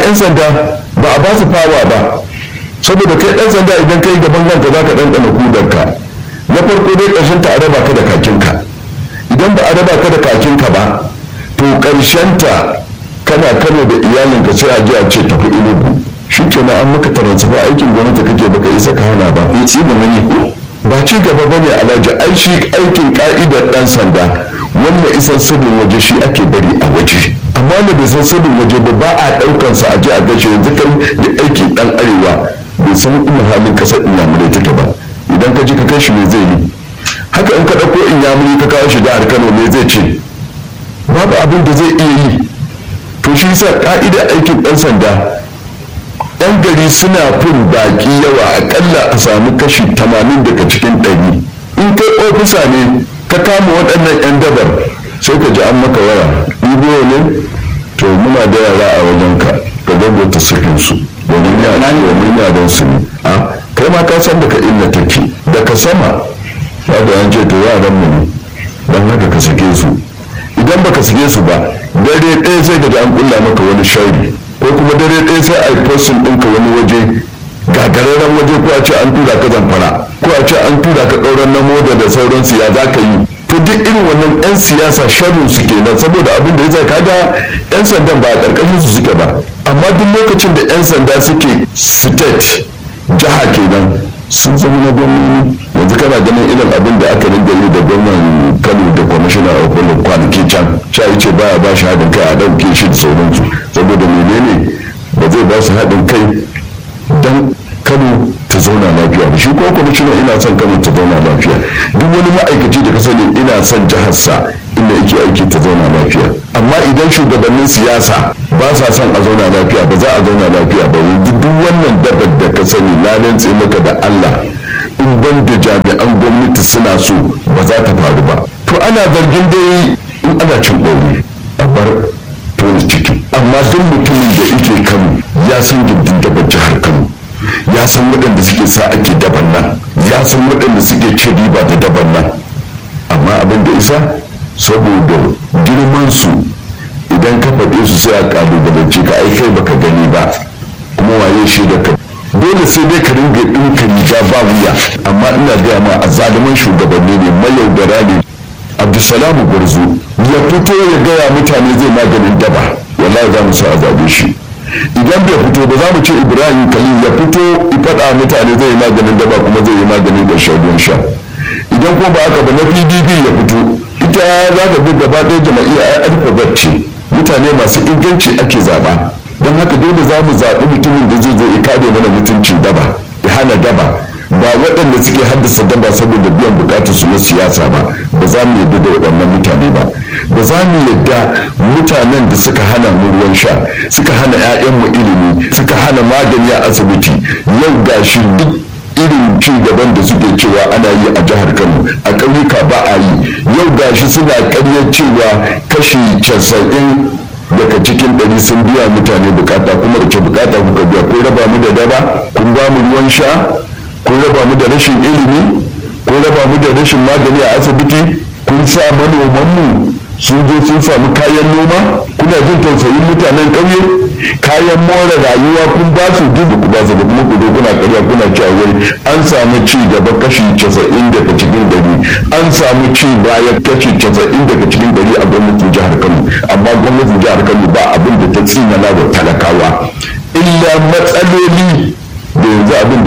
'yan sanda ba a ba su fawa ba saboda kai ɗan sanda idan kai gaban ranka za ka ɗanɗana kudarka na farko dai ƙarshen ta a raba ka da kakinka idan ba a raba ka da kakinka ba to ƙarshen ta kana kano da iyalinka sai a ji a ce tafi inugu shi kenan an maka taransifa aikin gwamnati kake baka isa ka hana ba ya ci gaba ne ba ci gaba ba ne alhaji ai shi aikin ka'idar ɗan sanda wanda isan sirrin waje shi ake bari a waje amma da bai san sirrin waje ba ba a ɗaukan sa a je a gashe yanzu kai da aikin ɗan arewa bai san ina halin ƙasar inyamurai take ba idan ka ji ka kai shi me zai yi haka in ka ɗauko inyamurai ka kawo shi jihar kano me zai ce babu abin da zai iya yi to shi sa ka'idar aikin ɗan sanda yan gari suna fin baki yawa akalla a samu kashi tamanin daga cikin ɗari in kai ofisa ne ka kama waɗannan yan dabar sai ka ji an maka waya ibo ne to muna da yara a wajen ka ka gagota sufin su domin ya domin yaran su ne a kai ma ka san daga inda take daga sama ba da an ce to yaran mu ne don haka ka sake su idan baka sake su ba dare ɗaya sai ka ji an kulla maka wani shauri ko kuma dare ɗaya sai a yi postin ɗinka wani waje gagararren waje ko a ce an tura ka zamfara ko a ce an tura ka ɗauran na moda da sauransu ya za ka yi to duk irin wannan 'yan siyasa sharrin su kenan saboda abin da ya zai kaga 'yan sandan ba a ƙarƙashin su suke ba amma duk lokacin da 'yan sanda suke state jiha kenan sun zama na gwamnati yanzu kana ganin irin abin da aka rinda yi da gwamnan kano da kwamishina a kullum kwanaki can sha ce baya ba shi haɗin kai a ɗauke shi da sauransu saboda menene ba zai ba su haɗin kai don kano ta zauna lafiya ba shi ko kwamishina ina son kano ta zauna lafiya duk wani ma'aikaci da ka sani ina son jiharsa inda yake aiki ta zauna lafiya amma idan shugabannin siyasa ba sa son a zauna lafiya ba za a zauna lafiya ba yanzu duk wannan dabar da ka sani na rantse maka da Allah in ban da jami'an gwamnati suna so ba za ta faru ba to ana zargin dai in ana cin ɗauri a bar tona ciki amma duk mutumin da yake kano ya san gindin dabar jihar kano ya san waɗanda suke sa ake daban nan ya san waɗanda suke cin riba da daban nan amma abin da isa saboda girman su idan ka faɗe su sai a ƙalubalance ka ai kai baka gani ba kuma waye shi da ka dole sai dai ka ringa ɗinka riga ba wuya amma ina gaya ma a zaluman shugabanni ne mayaudara ne abdulsalamu gwarzo ya fito ya gaya mutane zai maganin daba wallahi za mu sa a zabe shi idan bai fito ba za mu ce ibrahim khalil ya fito faɗa mutane zai yi maganin daba kuma zai yi maganin da shagon sha idan kuma ba haka ba na pdp ya fito ita za ka bi gaba ɗaya jama'iyya ai alfabet ce mutane masu inganci ake zaɓa don haka dole za mu zaɓi mutumin da zai zo ya kare mana mutuncin daba ya hana daba ba waɗanda suke haddasa daba saboda biyan bukatar su na siyasa ba ba za mu yadda da waɗannan mutane ba ba za mu yadda mutanen da suka hana mu ruwan sha suka hana 'ya'yanmu ilimi suka hana magani a asibiti yau gashi duk irin ci gaban da suke cewa ana yi a jihar kano a ƙauyuka ba a yi yau gashi suna ƙaryar cewa kashi casa'in daga cikin ɗari sun biya mutane bukata kuma da ce bukata kuka biya ko raba mu da daba kun ba mu ruwan sha kun raba mu da rashin ilimi kun raba mu da rashin magani a asibiti kun sa manomanmu sun zo sun samu kayan noma kuna jin tausayin mutanen ƙauye kayan more rayuwa kun ba su duk ku ba su da kuma ku zo kuna ƙarya kuna cewa wai an samu ci gaba kashi casa'in daga cikin dari an samu ci baya kashi casa'in daga cikin dari a gwamnatin jihar kano amma gwamnatin jihar kano ba abin da ta tsinana wa talakawa illa matsaloli